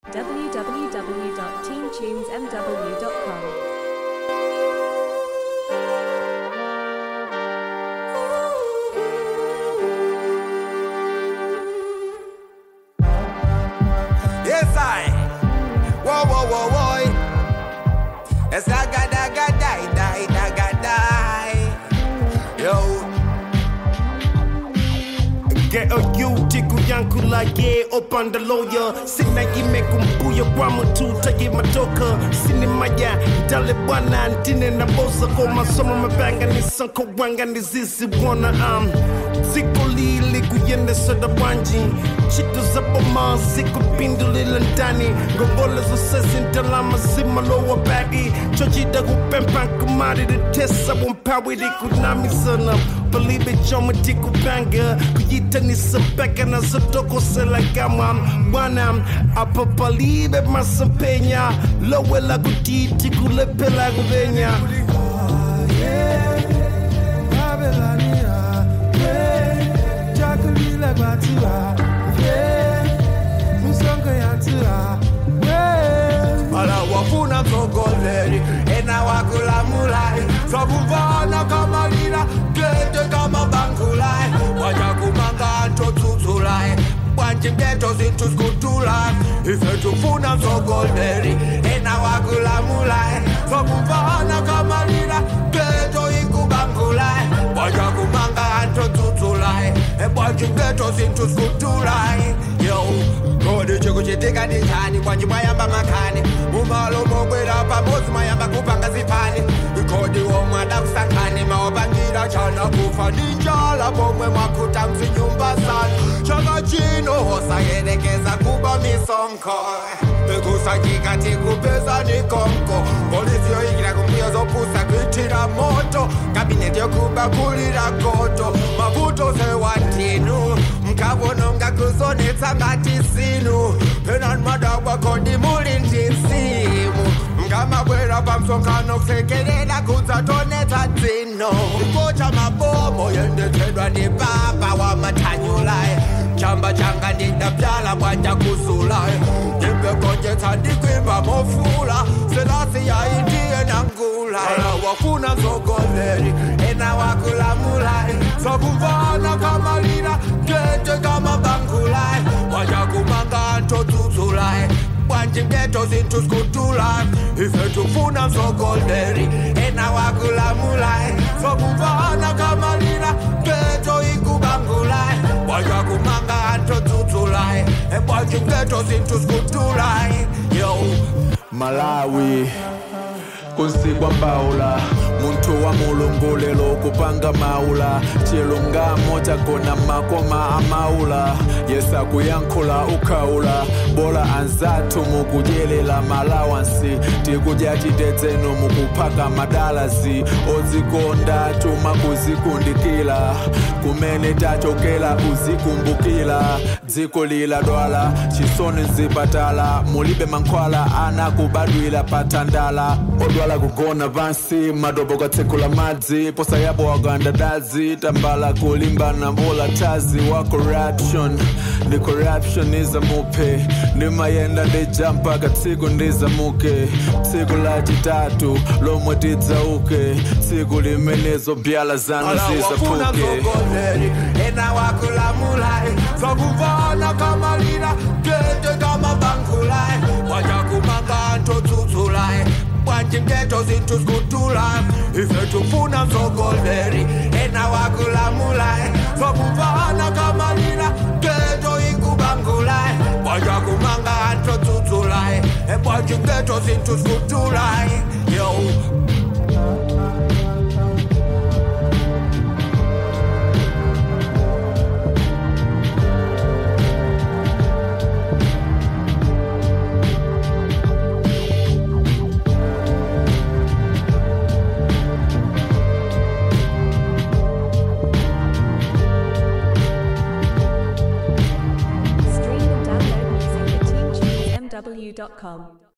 www.teamtunesmw.com. Yes, I. Whoa, whoa, whoa, whoa. Yes, I got, I got, die, die, I got, die. Yo. Ghetto youth kuyankula ye opanda lawyer sina yime kumbuya kwa matuta ye matoka sini maya dale bwana ntine na bosa kwa masomo mabanga ni sanko wanga ni zizi wana um ziko lili kuyende soda wanji chitu za boma ziko pindu lila ndani ngongole zo sesi ntalama zima lowa bagi chojida kupempa kumari de tesa wompawi di kunami sana believe it choma tiku banga kuyita ni sabeka na zotoko sela kama bwana apa believe it masapenya lowe la kutiti kulepela kuvenya Ala wafuna msogoleri ena wakulamulai sakuvana kama lila gete kama bangulai wajakumanga ntotsudzulai bwanji mgeto zinthu zikutulai ife tufuna msogoleri ena wakulamulai sakuvana kama lila geto ikubangulai wajakumanga ntotsudzulai ebwanji mgeto zinthu zikutulai yo kodi chikuchitika nditani kwanji mwayamba makhani mumalo mokwera pamodzi mwayamba kupanga zipani ikodi womwe adakusankhani maopangira chana kufa ndi njala pomwe mwakuta mzinyumba zanu chaka chino hosayerekeza kuba misonkho bekusachika tikupeza ni konko polisi yoyikira kumbuyo zopusa kuitira moto kabineti yokubakulira goto mavuto sewatinu mkavononga kuzonetsa ngati sinu penani madagwa kodi muli ndi msimu mkamabwera pamsonkhano kusekelela kudzatonetsa dzino ikocha mabomo yendetsedwa ndi baba wa mathanyulayi chamba changa ndidapyala bwanja kusulayi ndimbegonjetsa ndikwimba mofula selasi yaitiye nangula wafuna msogoleri ena wakulamulai sakumvana kamalira gete kama bangulai wajakumanga ntotsudzulai bwanji mgeto zinthu zikutulai ife tufuna msogoleri ena wakulamulai sakumvana kamalira geto ikubangulai wajakumanga ntotsudzulai ebwanji mgeto zinthu zikutulai yo malawi kunsikwa mbawula munthu wa mulungulelo kupanga maula chilungamo chagona makoma amaula yesa kuyankhula ukhaula bola anzathu mukudyerera malawansi tikudya chitedzeno mukuphaka madalazi odzikonda tuma kuzikundikira kumene tachokera uzikumbukira dziko lila dwala chisoni mzipatala mulibe mankhwala ana kubadwira patandala odwala kugona pansi madobo katsekula madzi posa yapo wagandadazi tambala kulimbana mvula tazi wa corruption ndi corruption izamupe ndimayenda ndija mpaka tsiku ndizamuke tsiku lachitatu lomwe tidzauke tsiku limenezo mbyala zanu wafuna zizaphuke msogoleri ena wakulamulai sakuvana kamalira gete kama bangulai wajakumanga ntotsudzulai bwanji mgeto zinthu zikutulai ife tufuna msogoleri ena wakulamulai sakuvana kamalira geto ikubangulai wajakumanga ntotsudzulai ebwanji mgeto zinthu zikutulai yo Stream and download music at teamtunesmw.com.